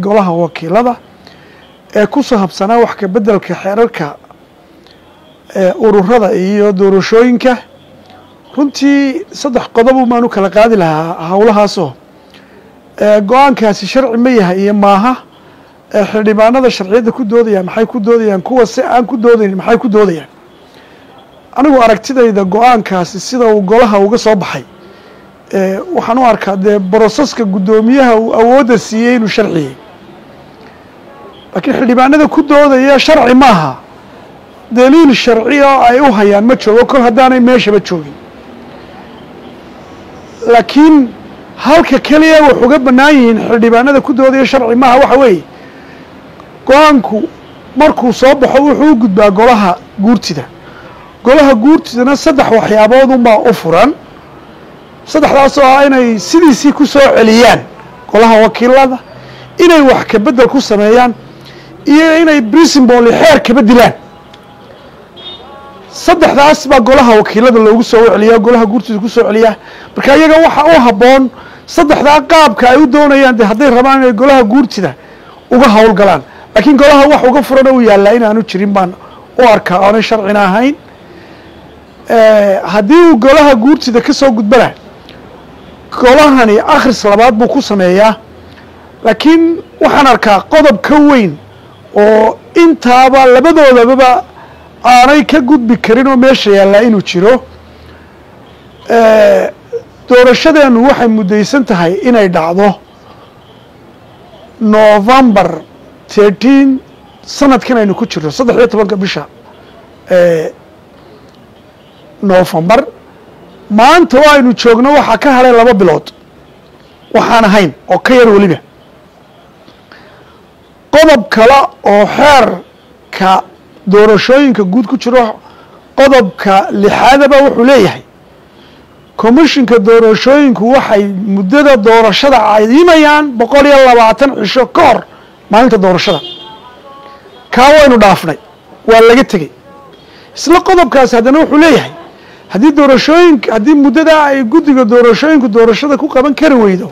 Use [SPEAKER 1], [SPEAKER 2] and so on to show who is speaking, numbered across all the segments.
[SPEAKER 1] golaha wakiilada ee ku sahabsanaa wax ka beddelka xeerarka ururada iyo doorashooyinka runtii saddex qodob maanu kala qaadi lahaa howlahaasoo go-aankaasi sharci ma yahay iyo maaha xildhibaanada sharciyadda ku doodayaan maxay ku doodayaan kuwa si aan ku doodayn maxay ku doodayaan anigu aragtidayda go-aankaasi sida uu golaha uga soo baxay waxaan u arkaa dee broseska guddoomiyaha uu awoodda siiyey inuu sharciyey laakiin xildhibaanada ku doodaya sharci maaha daliil sharci oo ay u hayaan ma joogo kol haddaanay meeshaba joogin laakiin halka keliya wax uga bannaan yihiin xildhibaanada ku doodaya sharci maaha waxa weeye go-aanku markuu soo baxo wuxuu u gudbaa golaha guurtida golaha guurtidana saddex waxyaabood unbaa u furan saddexdaas oo ah inay sidiisii ku soo celiyaan golaha wakiilada inay wax ka beddel ku sameeyaan iyo inay brisimboly xeer kaba dilaan saddexdaas baa golaha wakiilada loogu soo celiyaa golaha guurtida ku soo celiyaa marka iyaga waxa u habboon saddexdaa qaabka ay u doonayaan de hadday rabaan inay golaha guurtida uga howlgalaan laakiin golaha wax uga furan u yaallaa inaanu jirin baan u arkaa oonay sharcina ahayn haddii uu golaha guurtida ka soo gudbana golahani akhris labaad buu ku sameeyaa laakiin waxaan arkaa qodob ka weyn oo intaaba labadoodababa aanay ka gudbi karin oo meesha yaallaa inuu jiro doorashadeenu waxay muddaysan tahay inay dhacdo november thirteen sanadkan aynu ku jirno saddex iyo tobanka bisha november maanta oo aynu joogno waxaa ka hadhay laba bilood waxaan ahayn oo ka yar weliba qodob kale oo xeerka doorashooyinka guud ku jiro qodobka lixaadaba wuxuu leeyahay commishinka doorashooyinku waxay muddada doorashada cadimayaan boqol iyo labaatan cisho ka hor maalinta doorashada kaa waynu dhaafnay waa laga tegey isla qodobkaasi haddana wuxuu leeyahay haddii doorashooyinka haddii muddadaa ay guddiga doorashooyinku doorashada ku qaban kari weydo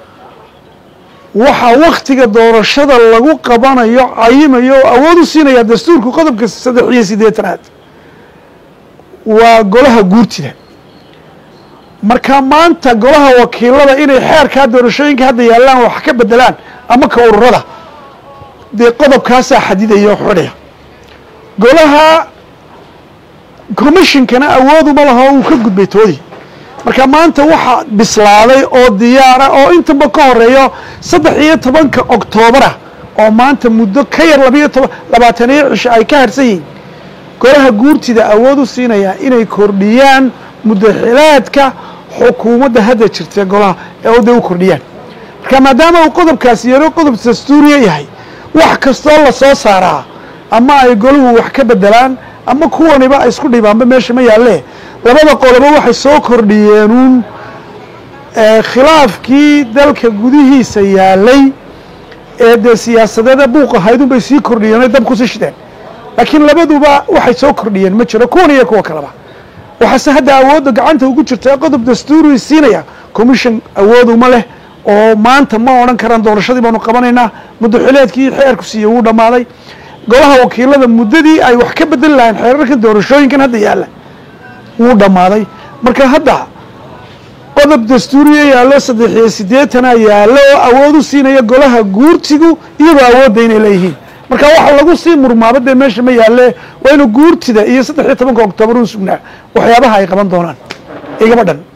[SPEAKER 1] waxaa waktiga doorashada lagu qabanayo cayimayo oo awood u siinaya dastuurku qodobka saddex iyo siddeetanaad waa golaha guurtida marka maanta golaha wakiilada inay xeerkaa doorashooyinka hadda yaallaan wax ka bedelaan ama ka ururada dee qodobkaasaa xadidaya oo xidhaya golaha commishinkana awooduma laho uu ka gudbay toodii marka maanta waxaa bislaaday oo diyaara oo intaba ka horeeyo saddex iyo tobanka octoobara oo maanta muddo ka yar labayo toban labaataniyo cisho ay ka harsan yihiin golaha guurtida awood u siinayaa inay kordhiyaan muddaxilaadka xukuumadda hadda jirta golaha ee oda u kordhiyaan marka maadaama uu qodobkaasi yaro qodob dastuuriya yahay wax kastoo la soo saaraa ama ay golahu wax ka bedelaan ama kuwaniba ay isku dhibaanba meesha ma yaalle labada qolobo waxay soo kordhiyeenuun khilaafkii dalka gudihiisa yaalay ee dee siyaasadeeda buuq ahaydun bay sii kordhiyeen oy dab kusii shideen laakiin labaduba waxay soo kordhiyeen ma jiro kuwan iyo kuwa kaleba waxaase hadda awoodda gacanta ugu jirta ee qodob dastuuri siinaya commission awood uma leh oo maanta ma odhan karaan doorashadii baanu qabanaynaa muddaxileedkii xeerku siiye wuu dhammaaday golaha wakiilada muddadii ay wax ka bedeli lahayn xeerarkan doorashooyinkan hadda yaalla wuu dhammaaday marka hadda qodob dastuuriya yaallo saddex iyo siddeetana yaallo oo awood u siinaya golaha guurtigu iyagoo awoodda inay leeyihiin marka waxa lagu sii murmaaba dee meesha ma yaalle waa inu guurtida iyo saddex iyo tobanka oktoobar un sugnaa waxyaabaha ay qaban doonaan igama dhan